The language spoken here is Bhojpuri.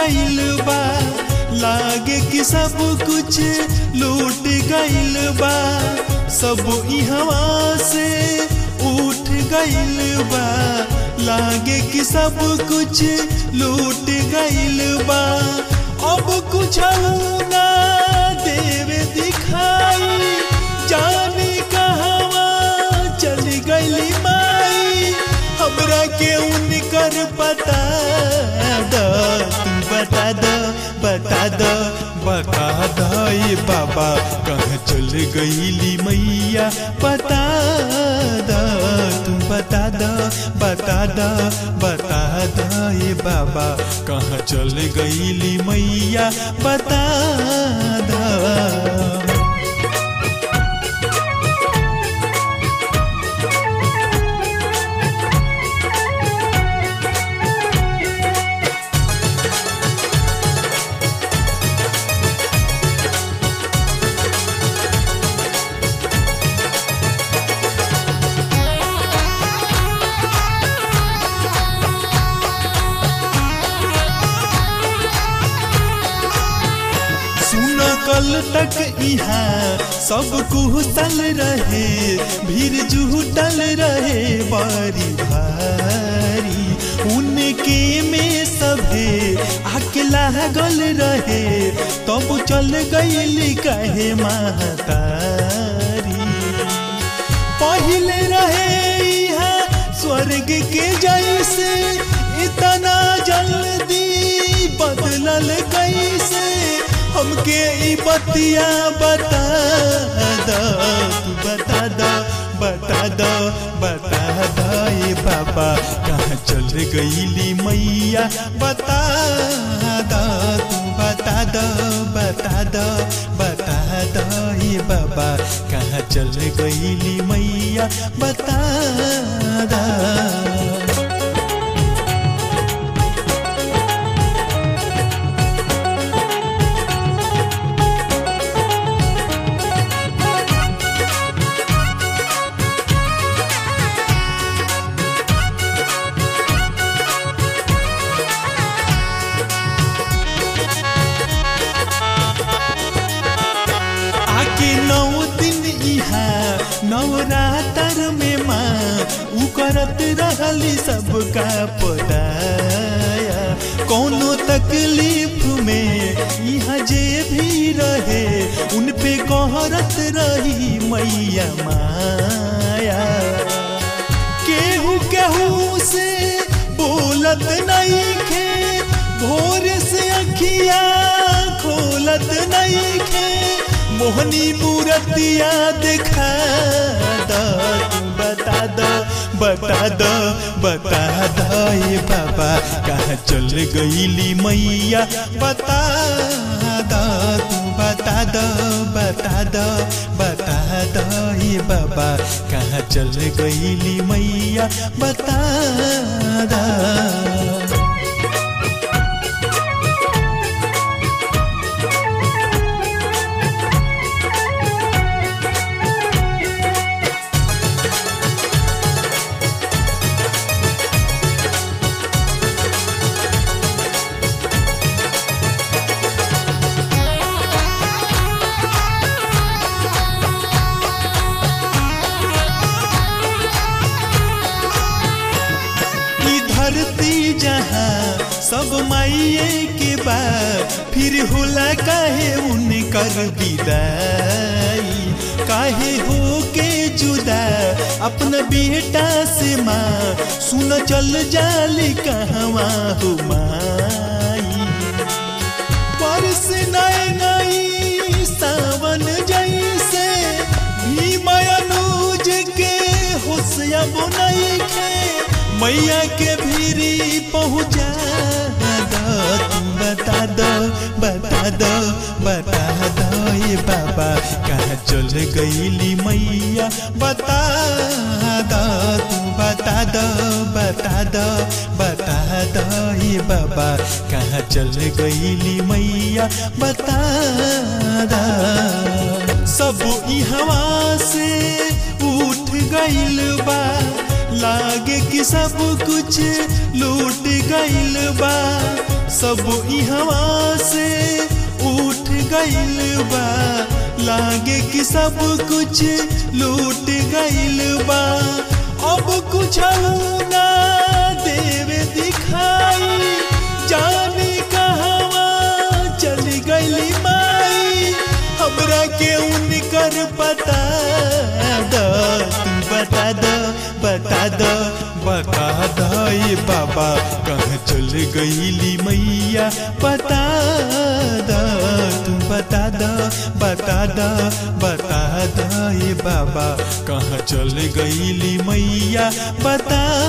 गइल बा लागे कि सब कुछ लूट गइल बा सब इहवा से उठ गइल बा लागे कि सब कुछ लूट गइल बा अब कुछ ना देवे दिखाई जाने कहवा चल गइली माई हमरा के उनकर पता द तू बता द बता द बता द ये बाबा कहाँ चल गइली मैया बता द तू बता द बता द बता द ये बाबा कहाँ चल गइली मैया बता द सुन कल तक यहाँ सब कुशल रहे भीड़ जुटल रहे बारी भारी उनके में सभे आके लागल रहे तब चल गइल कहे महतारी पहले रहे यहाँ स्वर्ग के जैसे इतना जल्दी बदलल कैसे हमके ई बतिया बता द तू बता द बता द बता द ये बाबा कहाँ चल गईली मैया बता द तू बता द बता द बता द ये बाबा कहाँ चल गईली मैया बता द आके नौ दिन यहाँ नवरात्र में माँ उ करत रहली सबका पदाया कोनो तकलीफ में यहाँ जे भी रहे उन पे कहरत रही मैया माया केहू केहू से बोलत नहीं खे भोर से अखिया खोलत नहीं खे मोहनी मूर्तिया दिखा द तू बता द बता द बता द ये बाबा कहाँ चल गईली मैया बता द तू बता द बता द बता द ये बाबा कहाँ चल गईली मैया बता द ई धरती जहाँ सब माइये के बाद फिर होला काहे उनकर विदाई काहे हो के जुदा अपना बेटा से माँ सुन चल जाली कहवा हो माई परस नए नई सावन जैसे भीम अनुज के होशिया बुनाई खे मैया के भीरी पहुँचा द तू बता द बता द बता द ये बाबा कहाँ चल गईली मैया बता द तू बता द बता द बता द ये बाबा कहाँ चल गईली मैया बता द सब ई हवा से उठ गइल बा लागे कि सब कुछ लूट गइल बा सब इहवा से उठ गइल बा लागे कि सब कुछ लूट गइल बा अब कुछ ना देवे दिखाई जाने कहवा चली गइली माई हमरा के उनकर पता द तू बता द बता द बता द ये बाबा कहाँ चल गईली मैया बता द तू बता द बता द बता द ये बाबा कहाँ चल गईली मैया बता